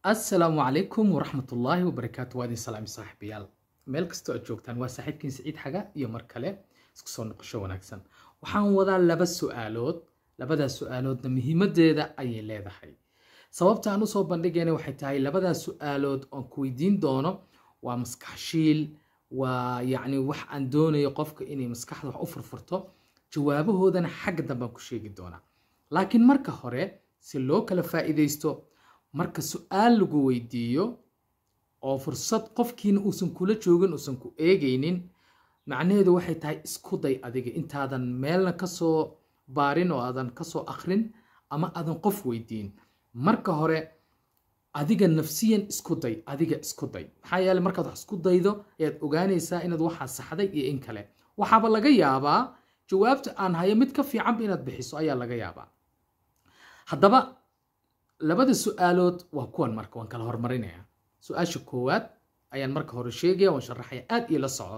assalaamu calaykum waraxmatullaahi wabarakaatu waa idin salaami saaxiibayaal meel kastoo aad joogtaan waa saaxiibkiin siciid xaga iyo mar kale isku soo noqosho wanaagsan waxaan wadaa laba su-aalood labadaas su-aaloodna muhiimadeeda ayay leedahay sababta aan usoo bandhigayna waxay tahay labadaas su-aalood oon ku weydiin doono waa maskaxshiil waa yacni wax aan doonayo qofka inay maskaxda wax u furfurto jawaabahoodana xagga dambaan ku sheegi doonaa laakiin marka hore si loo kala faa'iidaysto marka su-aal lagu weydiiyo oo fursad qofkiina uusan kula joogin uusan ku eegaynin macnaheedu waxay tahay isku day adiga intaadan meelna kasoo baarin oo aadan kasoo akrin ama aadan qof weydiin marka hore adiga nafsiyan isku day adiga isku day maxaa yeele markaad wax isku daydo ayaad ogaanaysaa inaad waxaa saxday iyo in kale waxaaba laga yaabaa jawaabta aan hayo mid ka fiicanba inaad bixiso ayaa laga yaabaa haddaba labada su-aalood waa kuwan marka waan kala hormarinaya su-aasha koowaad ayaan marka hore sheegaya waan sharaxaya aad ila soco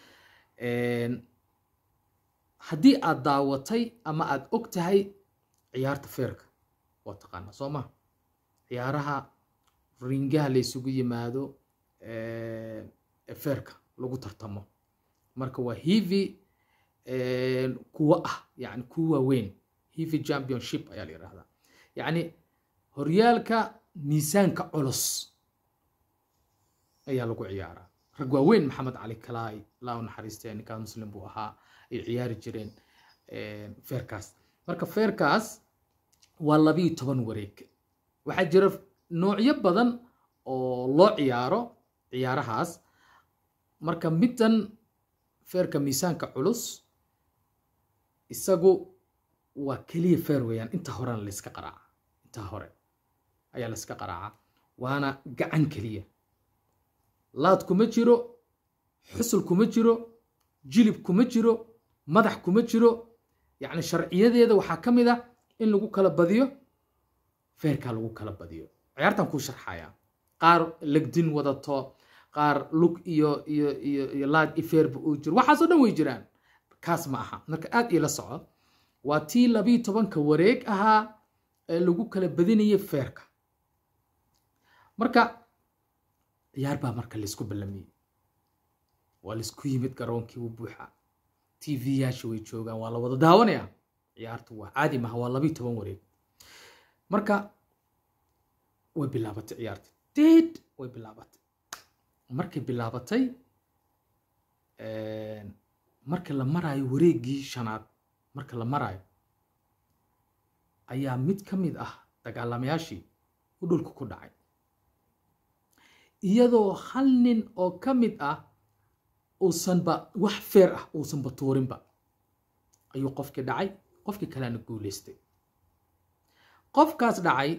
haddii aad daawatay ama aad og tahay ciyaarta feerka waa taqaanaa soo ma ciyaaraha ringaha la isugu yimaado feerka lagu tartamo marka waa hivi kuwa ah yani kuwa waaweyn hivi championship ayaa la yidhahdaa yacni horyaalka miisaanka culus ayaa lagu ciyaaraa rag waaweyn maxamed cali kalaay laa u naxariistee ninkaas muslim buu ahaa ay ciyaari jireen feerkaas marka feerkaas waa labiyo toban wareeg waxaa jira noocyo badan oo loo ciyaaro ciyaarahaas marka middan feerka miisaanka culus isagu waa keliya feer weeyaan inta horena layska qaraaca intaa hore ayaa layska qaraaca waana gacan keliya laad kuma jiro xusul kuma jiro jilib kuma jiro madax kuma jiro yacni sharciyadeeda waxaa ka mid ah in lagu kala badiyo feerkaa lagu kala badiyo ciyaartan kuu sharxaya qaar legdin wadato qaar lug iyo iyo iyo iyo laad iyo feerba uu jiro waxaasoo dhan way jiraan kaas ma aha marka aad iila soco waa tii labiyo tobanka wareeg ahaa ee lagu kala badinayay feerka marka ciyaar baa marka laysku ballamiyey waa laysku yimid garoonkii wuu buuxa t v yaasha way joogaan waa la wada daawanaya ciyaartu waa caadi maha waa labiyo toban wareeg marka way bilaabatay ciyaarta deed way bilaabatay markay bilaabatay marka la maraayo wareeggii shanaad marka la maraayo ayaa mid ka mid ah dagaalamayaashii u dhulka ku dhacay iyadoo hal nin oo ka mid ah uusanba wax feer ah uusanba tuurinba ayuu qofkii dhacay qofkii kalena guulaystay qofkaas dhacay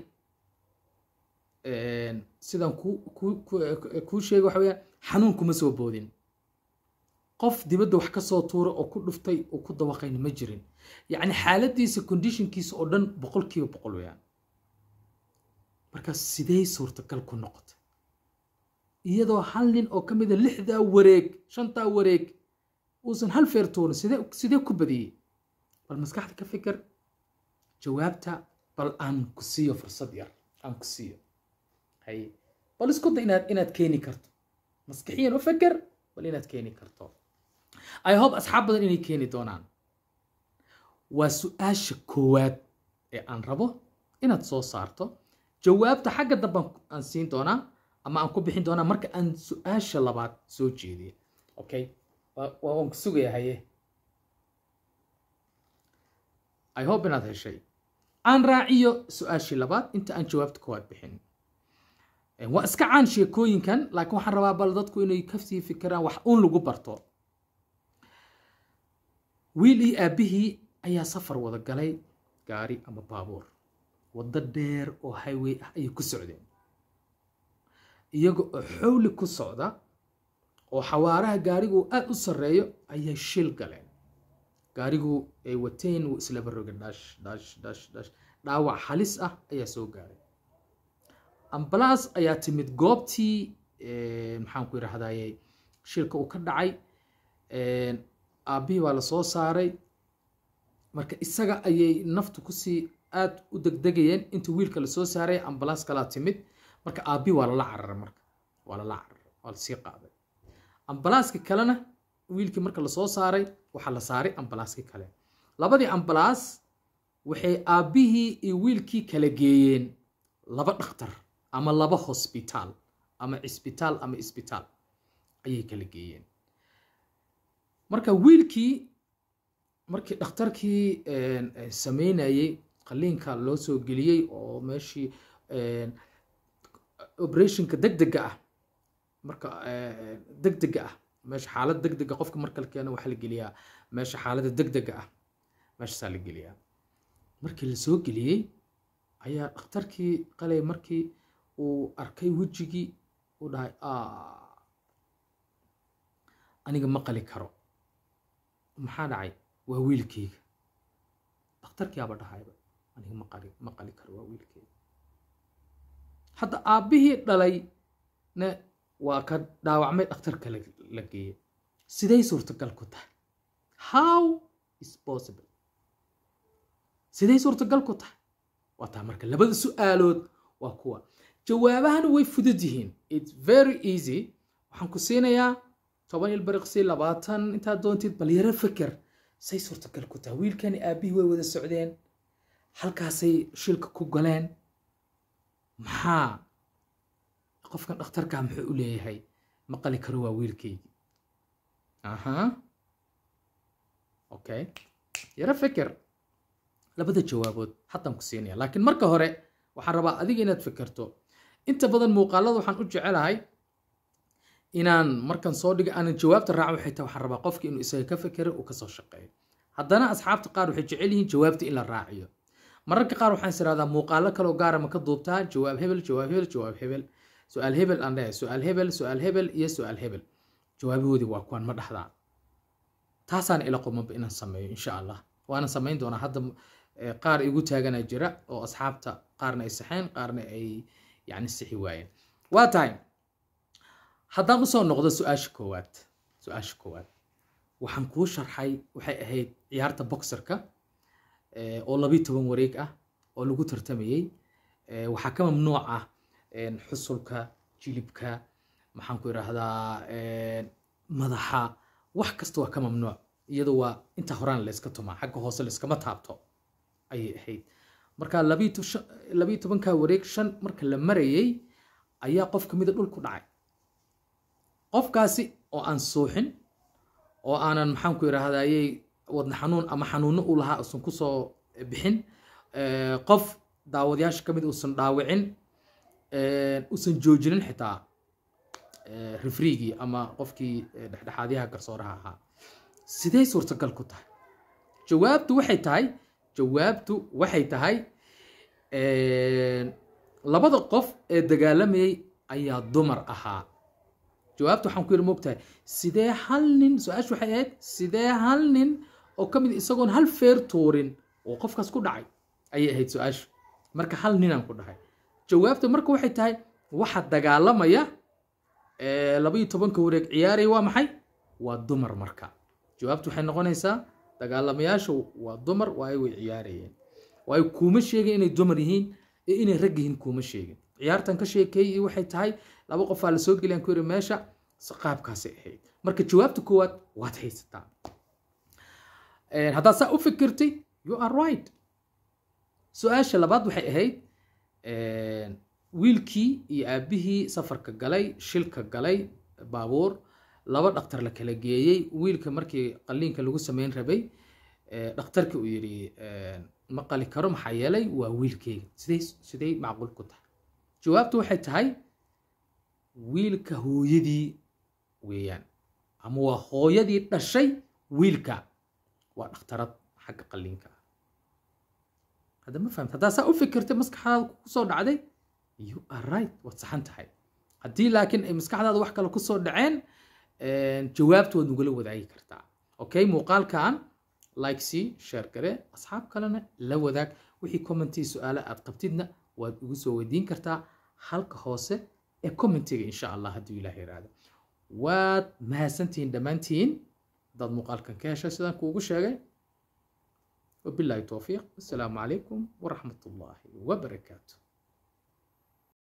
sidaan kuu sheegay waxa weyaan xanuun kuma soo boodin qof dibadda wax ka soo tuura oo ku dhuftay oo ku dawaqayna ma jirin yacni xaaladiisa conditionkiisa oo dhan boqol kiiba boqol weyaan markaas sidee suurtagal ku noqotay iyadoo hal nin oo ka mida lixdaa wareeg shantaa wareeg uusan hal feer tuurin sidee sidee ku badiyey bal maskaxda ka fikir jawaabta bal aan ku siiyo fursad yar aan ku siiyo hay bal isku da inaad inaad keeni karto maskixiyan u fikir bal inaad keeni karto i hope asxaab badan inay keeni doonaan waa su-aasha koowaad ee aan rabo inaad soo saarto jawaabta xagga dambe aan siin doonaa ama aan ku bixin doonaa marka aan su-aasha labaad soo jeediyo okay waan ku sugaya haye i hope inaad heshay aan raaciyo su-aashii labaad inta aan jawaabta koowaad bixin waa iska caan sheekooyinkan laakiin waxaan rabaa bal dadku inay kasii fikiraan wax uun lagu barto wiil iyo aabbihii ayaa safar wada galay gaari ama baabuur waddo dheer oo highway ah ayay ku socdeen iyaga oo xowli ku socda oo xawaaraha gaarigu aad u sarreeyo ayay shil galeen gaarigu ay wateen wuu islaba roga dhash dhash dhash dhash dhaawac halis ah ayaa soo gaaray ambalaas ayaa timid goobtii maxaan ku yidhaahdaye shilka uu ka dhacay aabbihii baa la soo saaray marka isaga ayay naftu kusii aad u degdegayeen inta wiilka la soo saaray ambalaas kalaa timid marka aabbi waa lala cararay marka waa lala cararay waa lasii qaaday ambalaaska kalena wiilkii marka lasoo saaray waxaa la saaray ambalaaskii kale labadii ambalaas waxay aabbihii iyo wiilkii kala geeyeen laba dhakhtar ama laba hosbitaal ama cisbitaal ama isbitaal ayay kala geeyeen marka wiilkii markii dhakhtarkii sameynayey qaliinka loo soo geliyey oo meeshii operationka degdega ah marka degdega ah meesha xaalad degdega qofka marka la keeno waxaa la geliyaa meesha xaaladda degdega ah meeshaasaa la geliyaa markii la soo geliyey ayaa dhakhtarkii qalay markii uu arkay wejigii uu dhahay aniga ma qali karo maxaa dhacay waa wiilkeyga dhakhtarkiiaba dhahayba aniga ma qali ma qali karo waa wiilkeyga hadda aabbihii dhalayna waa ka dhaawacmay dhakhtarka la geeyey siday suurtagal ku tahay how is possible siday suurtagal ku tahay waa taa marka labada su-aalood waa kuwa jawaabahana way fudud yihiin its very easy waxaan ku siinayaa toban ilbariqsi labaatan intaad doontid bal yaro feker say suurtagal ku tahay wiilkani aabbihii way wada socdeen halkaasay shilka ku galeen maxaa qofkan dhakhtarkaa muxuu u leeyahay ma qali karo waa wiilkaygii aha okay yaro feker labada jawaabood haddaan ku siinaya laakiin marka hore waxaan rabaa adiga inaad fekerto inta badan muuqaalada waxaan u jecelahay inaan markan soo dhiga aanan jawaabta raaco waxay tahay waxaan rabaa qofki inuu isaga ka fekero uu kasoo shaqeeyo haddana asxaabta qaar waxay jecel yihiin jawaabta in la raaciyo mararka qaar waxaan is irahdaa muuqaalo kaloo gaara ma ka duubtaa jawaab hebel jawaab hebel jawaab hebel su-aal hebel aan leeyahay su-aal hebel su-aal hebel iyo su-aal hebel jawaabahoodii waa kuwan ma dhexdaa taasaan ila qumaba inaan sameeyo insha allah waana samayn doonaa hadda qaar igu taagana jira oo asxaabta qaarna ay saxeen qaarna ay yani sixi waayeen waa tahay haddaan usoo noqdo su-aasha koowaad su-aasha koowaad waxaan kuu sharxay waxay ahayd ciyaarta boxerka oo labiyo toban wareeg ah oo lagu tartamayey waxaa ka mamnuuc ah xusulka jilibka maxaan ku idhaahdaa madaxa wax kasta waa ka mamnuuc iyadoo waa inta horaan layska tumaa xagga hoose layskama taabto ayay ahayd marka labiyo tobanka wareeg shan marka la marayey ayaa qof kamida dhul ku dhacay qofkaasi oo aan suuxin oo aanan maxaan ku idhaahdayey wadna xanuun ama xanuuno u lahaa usan kusoo bixin qof daawadayaasha kamid uusan dhaawicin usan joojinin xitaa rifriigii ama qofkii dhexdhexaadyaha garsooraha ahaa sidee suurtagal ku tahay jawaabtu waxay tahay jawaabtu waxay tahay labada qof ee dagaalamayay ayaa dumar ahaa jawaabta waxaan ku yidhi moogtahay sidee hal nin su-aashu waxay ahayd sidee hal nin oo ka mid isagoon hal feer tuurin oo qofkaas ku dhacay ayay ahayd su-aashu marka hal ninaan ku dhahay jawaabta marka waxay tahay waxa dagaalamaya labaiyo tobanka wareeg ciyaaraya waa maxay waa dumar marka jawaabtu waxay noqonaysaa dagaalamayaashu waa dumar waayo way ciyaarayeen waayo kuuma sheegin inay dumar yihiin ee inay rag yihiin kuuma sheegin ciyaartan ka sheekeeyey waxay tahay laba qofaa la soo geliyaan ku yiri meesha qaabkaasay ahayd marka jawaabta koowaad waad haysataa haddaad saa u fikirtay you are right su-aasha labaad waxay ahayd wiilkii iyo aabbihii safarka galay shilka galay baabuur laba dhakhtar la kala geeyey wiilka markii qaliinka lagu sameyn rabay dhakhtarkii uu yidhi ma qali karo maxaa yeelay waa wiilkeyga sidey sidey macquul ku tahay jawaabtu waxay tahay wiilka hooyadii weeyaan ama waa hooyadii dhashay wiilka waa dhakhtarad xagga qaliinka ah hadda ma fahamt haddaa saa u fikirtay maskaxdaada kusoo dhacday you are right waad saxan tahay haddii laakiin ay maskaxdaada wax kale kusoo dhaceen jawaabta waad nugula wadaagi kartaa okay muuqaalkan like sii share gare asxaab kalena la wadaag wixii commentii su-aale aad qabtidna waad igu soo weydiin kartaa halka hoose ee commentiga insha allah hadduu ilaah yiraahdo waad mahadsantihiin dhammaantiin dad muuqaalkan ka heshay sidaan kuugu sheegay wabilaahi towfiiq assalaamu calaykum waraxmat ullaahi wabarakaatu